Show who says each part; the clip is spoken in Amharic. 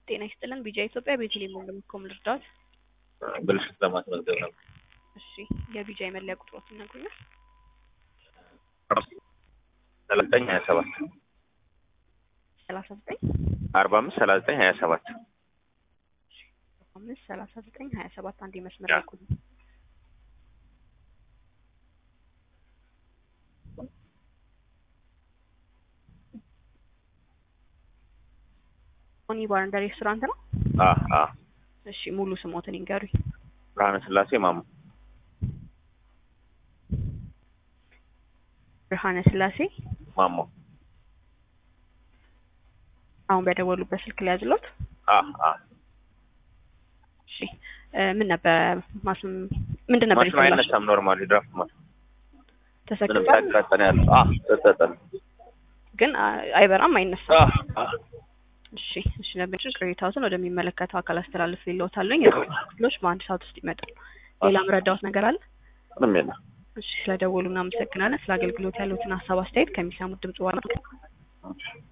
Speaker 1: ጤና ይስጥልን ቢጃ ኢትዮጵያ ቤተልሔም ወንድምኮም ልርዳዎት?
Speaker 2: ብልሽት ለማስመዝገብ ነው።
Speaker 1: እሺ የቢጃ የመለያ ቁጥሮት ይነግሩኛል?
Speaker 2: ሰላሳ ዘጠኝ ሀያ ሰባት
Speaker 1: ሰላሳ ዘጠኝ
Speaker 2: አርባ አምስት ሰላሳ ዘጠኝ ሀያ ሰባት
Speaker 1: አምስት ሰላሳ ዘጠኝ ሀያ ሰባት አንድ መስመር
Speaker 2: ያ።
Speaker 1: ያልኩኝ ኦኒ ባር እንደ ሬስቶራንት ነው።
Speaker 2: አ አ
Speaker 1: እሺ ሙሉ ስሞትን ይንገሩኝ።
Speaker 2: ብርሃነ ስላሴ ማሙ
Speaker 1: ብርሃነ ስላሴ
Speaker 2: ማሞ
Speaker 1: አሁን በደወሉበት ስልክ ላይ ያዝሎት።
Speaker 2: አ አ
Speaker 1: እሺ እ ምን ነበር ማስም ምንድን ነበር
Speaker 2: ማሽኑ
Speaker 1: ይፈላል?
Speaker 2: አይነሳም። ኖርማሊ ድራፍት ማሽን ምንም
Speaker 1: ተሰክቷል
Speaker 2: ሳይቃጠል ያለ አ ተሰጠን
Speaker 1: ግን አ- አይበራም አይነሳም።
Speaker 2: አ አ
Speaker 1: እሺ እሺ ነበር ቅሬታዎትን ወደሚመለከተው አካል አስተላልፍ ይለውታለኝ። ክፍሎች በአንድ ሰዓት ውስጥ ይመጣል። ሌላ ምረዳዎት ነገር አለ?
Speaker 2: ምንም የለም።
Speaker 1: እሺ ስለደወሉ እናመሰግናለን። ስለ አገልግሎት ያሉትን ሀሳብ አስተያየት ከሚሰሙት ድምጽ ዋና